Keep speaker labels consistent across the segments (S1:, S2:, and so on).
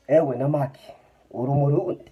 S1: ewe namaki uri umurundi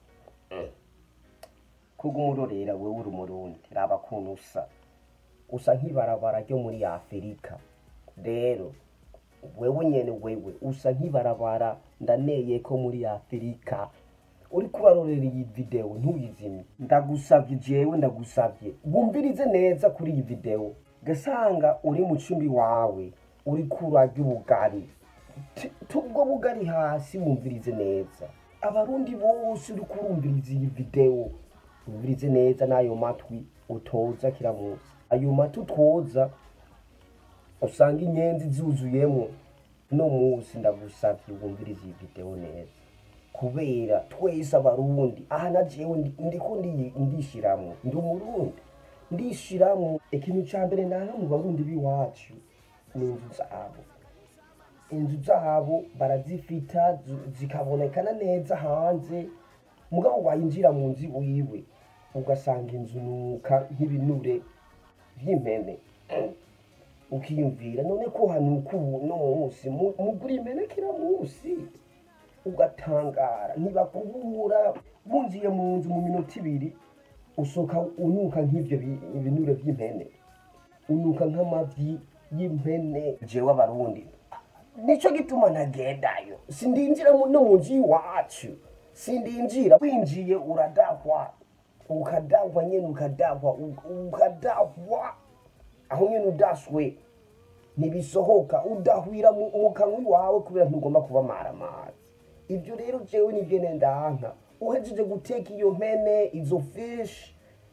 S1: kuga umurorera wewe uri umurundi raba kuntu usa usa nk'ibarabara ryo muri afurika rero wewe nyene wewe usa nk'ibarabara ndaneye ko muri afurika uri kubarorera iyi video ntuyizimye ndagusavye jewe ndagusavye wumvirize neza kuri iyi video gasanga uri mu cumbi wawe uri kurarya ubugari Ti- tubwo bugari hasi wumvirize neza abarundi bose uri kurumviriza iyi video wumvirize neza n'ayo matwi utoza kira munsi ayo matwi utwoza usanga inyenzi zuzuyemwo no munsi ndagusavye wumvirize iyi video neza kubera twese abarundi aha na jewe ndi- ndiko ndi- ndishiramwo ndi umurundi ndishiramwo ikintu ca mbere nanga mu barundi b'iwacu ni inzu zabo inzu zabo barazifita zi- zikabonekana neza hanze mugabo wayinjira mu nzu iwiwe ugasanga inzu nuka nk'ibinure vy'impene ukiyumvira none ko hanuka ubu no munsi mu- mugura impene kira munsi ugatangara ntibakubura bunjiye mu nzu mu minota ibiri usohoka unuka nk'ivyo bi- ibinure vy'impene unuka nk'amavyi y'impene jewe abarundi nico gituma ntagendayo sindinjira mu- no mu nzu y'iwacu sindinjira winjiye uradahwa ukadahwa nyene ukadahwa u- ukadahwa aho nyene udaswe ntibisohoka udahwira mu mu kanwa iwawe kubera ntugomba kuba maramazi ibyo rero jewe nivyo nendanka uhejeje guteka iyo mpene izo fish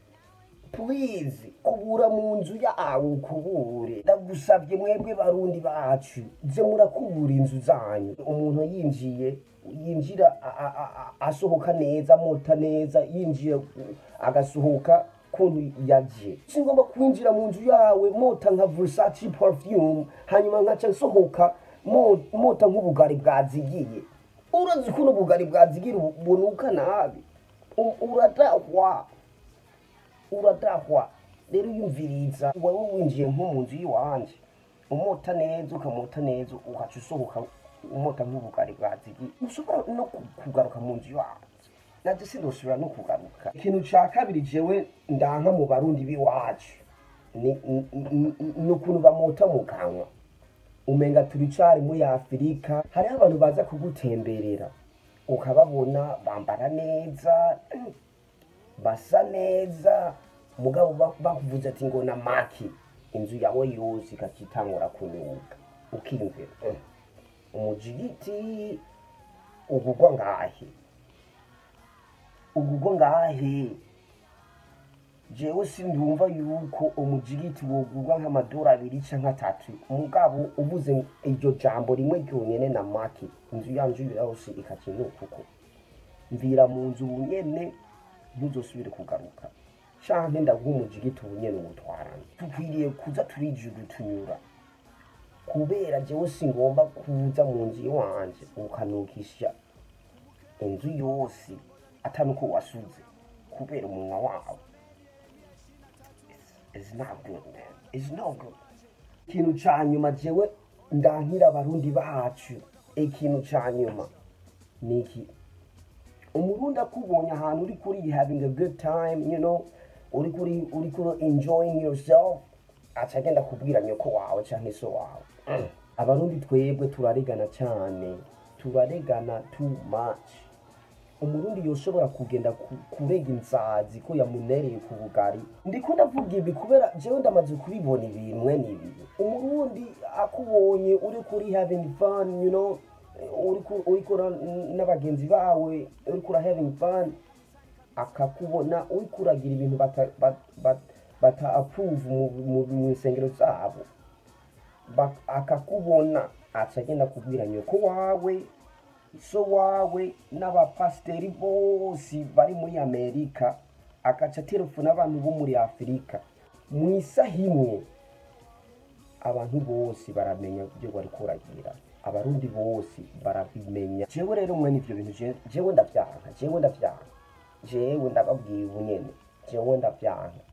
S1: please kubura mu nzu yawe ukubure ndagusavye mwebwe barundi bacu ze murakubura inzu zanyu umuntu yinjiye yinjira a- a- a- a- asohoka neza amota neza yinjiye uh, agasohoka kuntu yaje singomba kwinjira mu nzu yawe mota nka Versace perfume hanyuma nkaca nsohoka mo- mota nk'ubugari bwazigiye urazi ukuntu ubugari bwazigira ubu- bunuka nabi U- uradahwa uradahwa rero uyumviriza wewe winjiye nko mu nzu y'iwanje umota neza ukamota neza ugaca usohoka umota nk'ubugari bwazigiye ushobora no ku- kugaruka mu nzu yanje naje sindosubira no kugaruka ikintu ca kabiri jewe ndanka mu barundi b'iwacu ni ni- ni- ni ukuntu bamota mu kanwa umenga turi cari muri afurika hariho abantu baza kugutemberera ukababona bambara neza basa neza mugabo ba- bakuvuze ati ngo na maki inzu yawe yose ikakitangura kunuka ukiyumvira "Eh, umujigiti ugugwa ngahe ugugwa ngahe jewe sindumva yuko umujigiti wogurwa nk'amadora abiri canke atatu mugabo uvuze iryo jambo rimwe ryonyene na maki inzu yanje yose ikakinuka uko mvira mu nzu ubu nyene ntuzosubire kugaruka canke ndaguha umujigiti ubu nyene uwutwarana dukwiriye kuza turijugutunyura kubera jewe singomba kuza mu nzu iwanje ukanukisha inzu yose atanuko wasuze kubera umunwa wawe It's not good, man. It's not good. Ikintu ca nyuma jewe ndankira abarundi bacu ikintu ca nyuma ni iki umurundi akubonye ahantu uri kuri having a good time you know uri kuri uri kuri enjoying yourself aca agenda kubwira nyoko wawe canke so wawe abarundi twebwe turaregana cane turaregana too much umurundi yoshobora kugenda ku- kurega inzazi ko yamunereye ku bugari ndiko ndavuga ibi kubera jewe ndamaze kubibona ibintu mwene ibi umurundi akubonye uri kuri having fun you know uri ku- uri kura n'abagenzi bawe uri kura having fun akakubona uri kuragira ibintu bata bata, bata, bata approve mu, mu, mu nsengero zabo Ba- akakubona aca agenda kubwira nyoko wawe so wawe n'abapasiteri bose bari muri amerika agaca telefone abantu bo muri afurika mu isaha imwe abantu bose baramenya ibyo bari kuragira abarundi bose barabimenya jewe rero mwene ivyo bintu je- jewe ndavyanka jewe ndavyanka jewe ndababwiye ubu nyene jewe ndavyanka